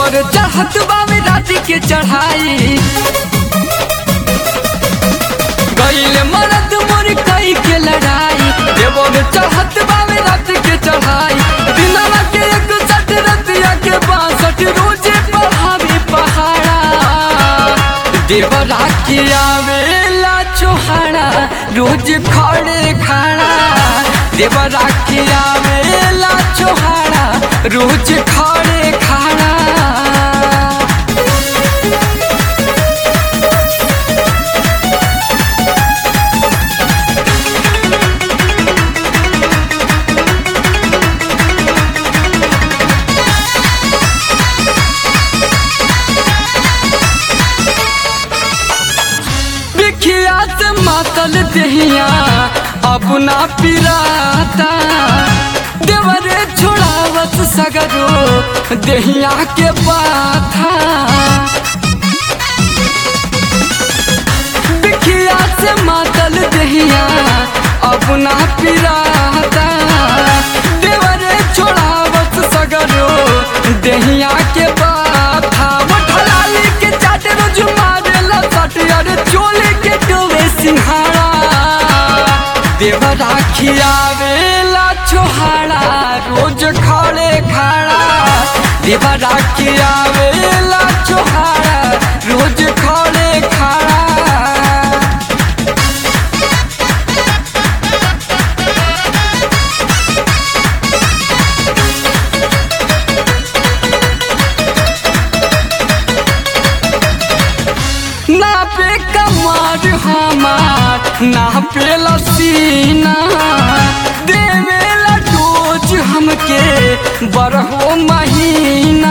देवर चाहत बावे रात के चढ़ाई गईल मरद मोर कई के लड़ाई देवर चाहत बावे रात के चढ़ाई दिनवा के एक सठ रतिया के बासठ रोजे पढ़ावे पहाड़ा देवरा के आवेला चोहाड़ा रोज खड़े खाड़ा देवरा के आवेला चोहाड़ा रोज खड़े खाड़ा बिखिया से मातल दहिया अपना पिराता देवरे छोड़ावत सगरो दहिया के बाथा बिखिया से मातल दहिया अपना पिराता देवरे छोड़ावत सगरो दहिया के बाथा मठलाली के चाट रोज मारेला सट अरे चोले के डोवे सिंहाड़ा देवरा खियावेला छोहाड़ा रोज खड़े खाड़ा देवरा खियावेला छोहाड़ा रोज खड़े खाड़ा ना पे कमार हमार ना पे लसीना देवेला डोज हमके बरहो महीना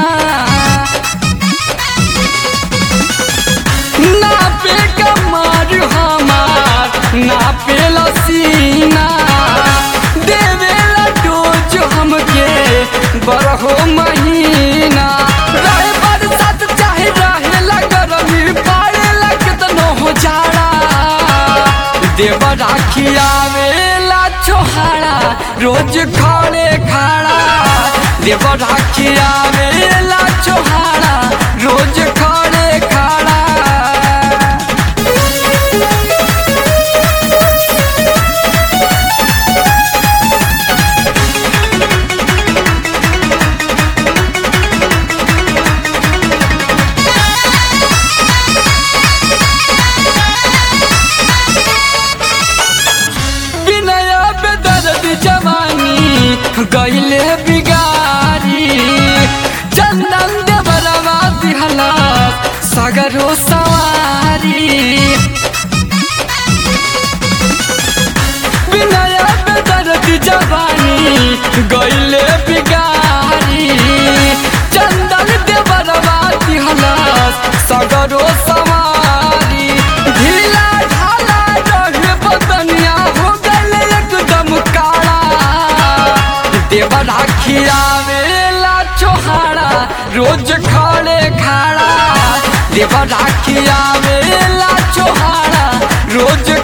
ना पे कमार हमार ना पे लसीना देवेला डोज हमके बरहो महीना रहे बरसात चाहे रहेला गरमी पाड़ेला केतनो हो जाड़ा देवरा खियावेला छोहाड़ा रोज खड़े खाड़ा देवरा खियावेला छोहाड़ा रोज खड़े खाड़ा विनय बेदर्द जवानी गईले बिगारी चंदन देवरवा दिहला सगरो सवारी विनय बेदर्द जवानी गईले बिगारी चंदन देवरवा दिहला सगरो सवारी ढीला ढाला रहे बदनिया हो गए एकदम काला देवरा खियावेला चोहाड़ा रोज खड़े खाड़ा देवरा खियावेला चोहाड़ा रोज